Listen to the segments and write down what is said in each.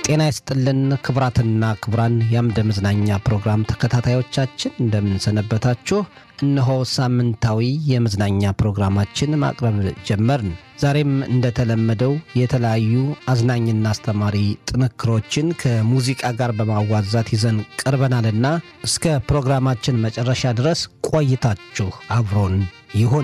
ጤና ይስጥልን ክቡራትና ክቡራን የአምደ መዝናኛ ፕሮግራም ተከታታዮቻችን እንደምንሰነበታችሁ። እነሆ ሳምንታዊ የመዝናኛ ፕሮግራማችን ማቅረብ ጀመርን። ዛሬም እንደተለመደው የተለያዩ አዝናኝና አስተማሪ ጥንክሮችን ከሙዚቃ ጋር በማዋዛት ይዘን ቀርበናልና እስከ ፕሮግራማችን መጨረሻ ድረስ ቆይታችሁ አብሮን ይሁን።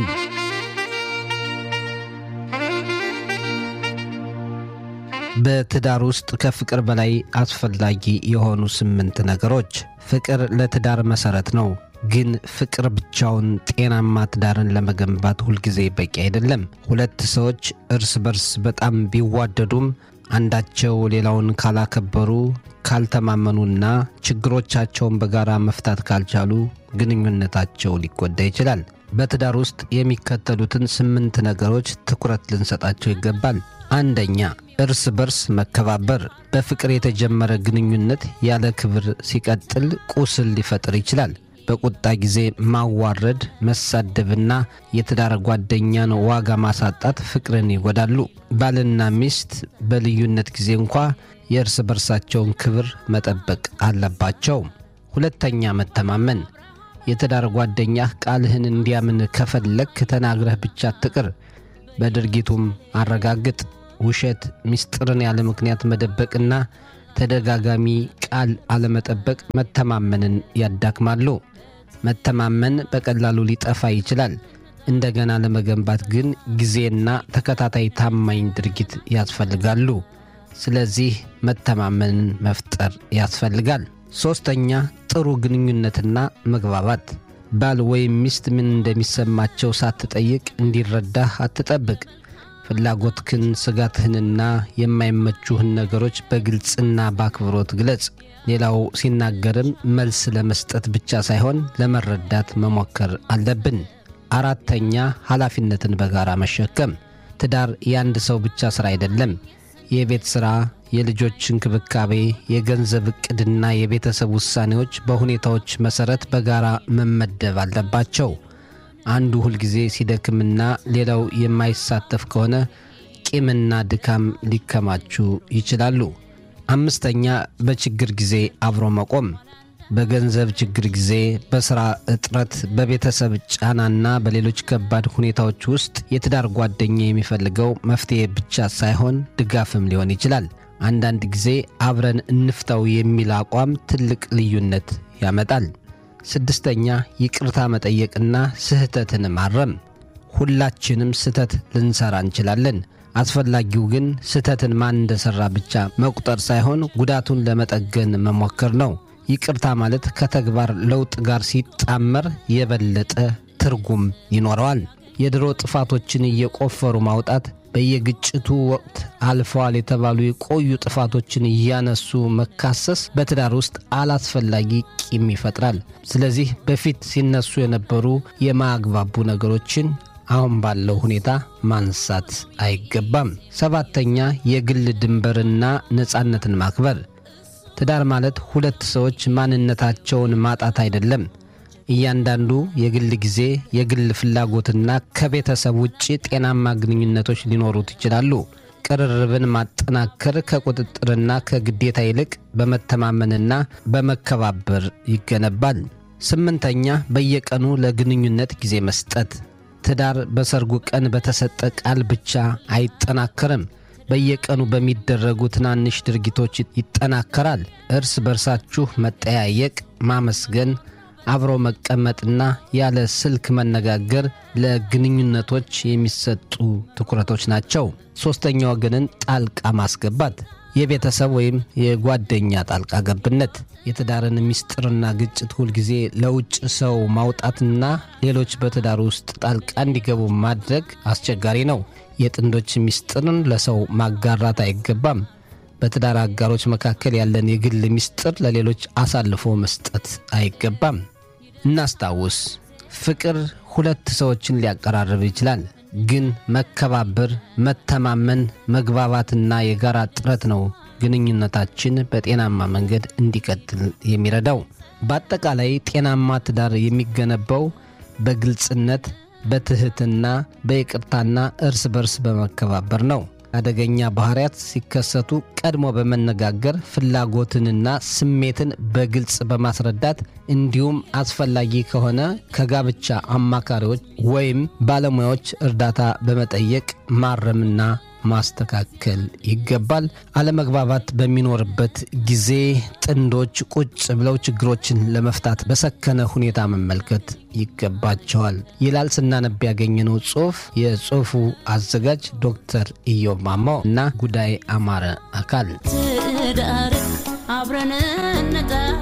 በትዳር ውስጥ ከፍቅር በላይ አስፈላጊ የሆኑ ስምንት ነገሮች። ፍቅር ለትዳር መሰረት ነው። ግን ፍቅር ብቻውን ጤናማ ትዳርን ለመገንባት ሁልጊዜ በቂ አይደለም። ሁለት ሰዎች እርስ በርስ በጣም ቢዋደዱም አንዳቸው ሌላውን ካላከበሩ፣ ካልተማመኑና ችግሮቻቸውን በጋራ መፍታት ካልቻሉ ግንኙነታቸው ሊጎዳ ይችላል። በትዳር ውስጥ የሚከተሉትን ስምንት ነገሮች ትኩረት ልንሰጣቸው ይገባል። አንደኛ፣ እርስ በርስ መከባበር። በፍቅር የተጀመረ ግንኙነት ያለ ክብር ሲቀጥል ቁስል ሊፈጥር ይችላል። በቁጣ ጊዜ ማዋረድ፣ መሳደብና የትዳር ጓደኛን ዋጋ ማሳጣት ፍቅርን ይጎዳሉ። ባልና ሚስት በልዩነት ጊዜ እንኳ የእርስ በርሳቸውን ክብር መጠበቅ አለባቸው። ሁለተኛ፣ መተማመን። የትዳር ጓደኛህ ቃልህን እንዲያምን ከፈለግ ተናግረህ ብቻ አትቅር፣ በድርጊቱም አረጋግጥ። ውሸት፣ ምስጢርን ያለ ምክንያት መደበቅና ተደጋጋሚ ቃል አለመጠበቅ መተማመንን ያዳክማሉ። መተማመን በቀላሉ ሊጠፋ ይችላል። እንደገና ለመገንባት ግን ጊዜና ተከታታይ ታማኝ ድርጊት ያስፈልጋሉ። ስለዚህ መተማመንን መፍጠር ያስፈልጋል። ሦስተኛ ጥሩ ግንኙነትና መግባባት። ባል ወይም ሚስት ምን እንደሚሰማቸው ሳትጠይቅ እንዲረዳህ አትጠብቅ። ፍላጎትህን፣ ስጋትህንና የማይመቹህን ነገሮች በግልጽና በአክብሮት ግለጽ። ሌላው ሲናገርም መልስ ለመስጠት ብቻ ሳይሆን ለመረዳት መሞከር አለብን። አራተኛ ኃላፊነትን በጋራ መሸከም። ትዳር የአንድ ሰው ብቻ ሥራ አይደለም። የቤት ሥራ፣ የልጆች እንክብካቤ፣ የገንዘብ ዕቅድና የቤተሰብ ውሳኔዎች በሁኔታዎች መሠረት በጋራ መመደብ አለባቸው። አንዱ ሁልጊዜ ሲደክምና ሌላው የማይሳተፍ ከሆነ ቂምና ድካም ሊከማቹ ይችላሉ። አምስተኛ በችግር ጊዜ አብሮ መቆም። በገንዘብ ችግር ጊዜ፣ በሥራ እጥረት፣ በቤተሰብ ጫናና በሌሎች ከባድ ሁኔታዎች ውስጥ የትዳር ጓደኛ የሚፈልገው መፍትሔ ብቻ ሳይሆን ድጋፍም ሊሆን ይችላል። አንዳንድ ጊዜ አብረን እንፍታው የሚል አቋም ትልቅ ልዩነት ያመጣል። ስድስተኛ ይቅርታ መጠየቅና ስህተትን ማረም። ሁላችንም ስህተት ልንሰራ እንችላለን። አስፈላጊው ግን ስህተትን ማን እንደሠራ ብቻ መቁጠር ሳይሆን ጉዳቱን ለመጠገን መሞከር ነው። ይቅርታ ማለት ከተግባር ለውጥ ጋር ሲጣመር የበለጠ ትርጉም ይኖረዋል። የድሮ ጥፋቶችን እየቆፈሩ ማውጣት በየግጭቱ ወቅት አልፈዋል የተባሉ የቆዩ ጥፋቶችን እያነሱ መካሰስ በትዳር ውስጥ አላስፈላጊ ቂም ይፈጥራል። ስለዚህ በፊት ሲነሱ የነበሩ የማያግባቡ ነገሮችን አሁን ባለው ሁኔታ ማንሳት አይገባም። ሰባተኛ የግል ድንበርና ነፃነትን ማክበር። ትዳር ማለት ሁለት ሰዎች ማንነታቸውን ማጣት አይደለም። እያንዳንዱ የግል ጊዜ፣ የግል ፍላጎትና ከቤተሰብ ውጭ ጤናማ ግንኙነቶች ሊኖሩት ይችላሉ። ቅርርብን ማጠናከር ከቁጥጥርና ከግዴታ ይልቅ በመተማመንና በመከባበር ይገነባል። ስምንተኛ በየቀኑ ለግንኙነት ጊዜ መስጠት። ትዳር በሰርጉ ቀን በተሰጠ ቃል ብቻ አይጠናከርም። በየቀኑ በሚደረጉ ትናንሽ ድርጊቶች ይጠናከራል። እርስ በርሳችሁ መጠያየቅ፣ ማመስገን አብሮ መቀመጥና ያለ ስልክ መነጋገር ለግንኙነቶች የሚሰጡ ትኩረቶች ናቸው። ሦስተኛ ወገንን ጣልቃ ማስገባት፣ የቤተሰብ ወይም የጓደኛ ጣልቃ ገብነት፣ የትዳርን ምስጢርና ግጭት ሁልጊዜ ለውጭ ሰው ማውጣትና ሌሎች በትዳር ውስጥ ጣልቃ እንዲገቡ ማድረግ አስቸጋሪ ነው። የጥንዶች ምስጢርን ለሰው ማጋራት አይገባም። በትዳር አጋሮች መካከል ያለን የግል ምስጢር ለሌሎች አሳልፎ መስጠት አይገባም። እናስታውስ፣ ፍቅር ሁለት ሰዎችን ሊያቀራርብ ይችላል። ግን መከባበር፣ መተማመን፣ መግባባትና የጋራ ጥረት ነው ግንኙነታችን በጤናማ መንገድ እንዲቀጥል የሚረዳው። በአጠቃላይ ጤናማ ትዳር የሚገነባው በግልጽነት፣ በትህትና፣ በይቅርታና እርስ በርስ በመከባበር ነው። አደገኛ ባህሪያት ሲከሰቱ ቀድሞ በመነጋገር ፍላጎትንና ስሜትን በግልጽ በማስረዳት እንዲሁም አስፈላጊ ከሆነ ከጋብቻ አማካሪዎች ወይም ባለሙያዎች እርዳታ በመጠየቅ ማረምና ማስተካከል ይገባል። አለመግባባት በሚኖርበት ጊዜ ጥንዶች ቁጭ ብለው ችግሮችን ለመፍታት በሰከነ ሁኔታ መመልከት ይገባቸዋል ይላል ስናነብ ያገኘነው ጽሑፍ። የጽሑፉ አዘጋጅ ዶክተር ኢዮብ ማማው እና ጉዳይ አማረ አካል ትዳር አብረን እንጣር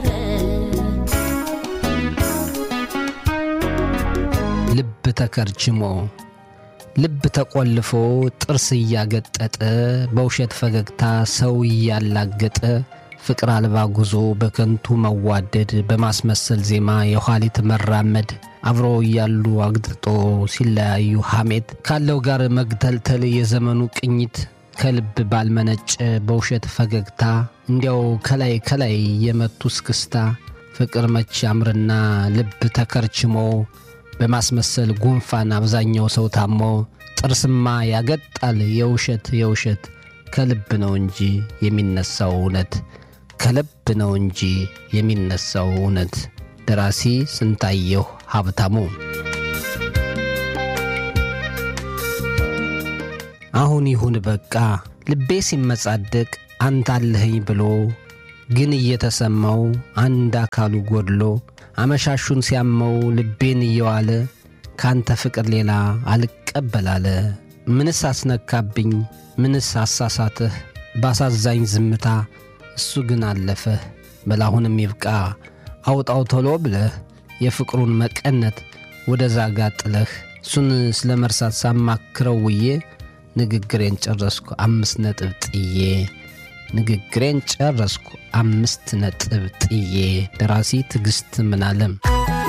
ልብ ተከርችሞ ልብ ተቆልፎ ጥርስ እያገጠጠ በውሸት ፈገግታ ሰው እያላገጠ ፍቅር አልባ ጉዞ በከንቱ መዋደድ በማስመሰል ዜማ የኋሊት መራመድ አብሮ እያሉ አግጥጦ ሲለያዩ ሐሜት ካለው ጋር መግተልተል የዘመኑ ቅኝት ከልብ ባልመነጨ በውሸት ፈገግታ እንዲያው ከላይ ከላይ የመቱ እስክስታ ፍቅር መች ያምርና ልብ ተከርችሞ በማስመሰል ጉንፋን አብዛኛው ሰው ታሞ ጥርስማ ያገጣል የውሸት የውሸት ከልብ ነው እንጂ የሚነሳው እውነት ከልብ ነው እንጂ የሚነሳው እውነት። ደራሲ ስንታየሁ ሀብታሙ። አሁን ይሁን በቃ ልቤ ሲመጻደቅ አንተ አለኸኝ ብሎ ግን እየተሰማው አንድ አካሉ ጎድሎ አመሻሹን ሲያመው ልቤን እየዋለ ካንተ ፍቅር ሌላ አልቀበላለ። ምንስ አስነካብኝ? ምንስ አሳሳትህ? ባሳዛኝ ዝምታ እሱ ግን አለፈህ። በላሁንም ይብቃ አውጣው ቶሎ ብለህ የፍቅሩን መቀነት ወደ ዛጋ ጥለህ እሱን ስለ መርሳት ሳማክረው ውዬ ንግግሬን ጨረስኩ አምስት ነጥብ ጥዬ ንግግሬን ጨረስኩ አምስት ነጥብ ጥዬ። ደራሲ ትዕግስት ምናለም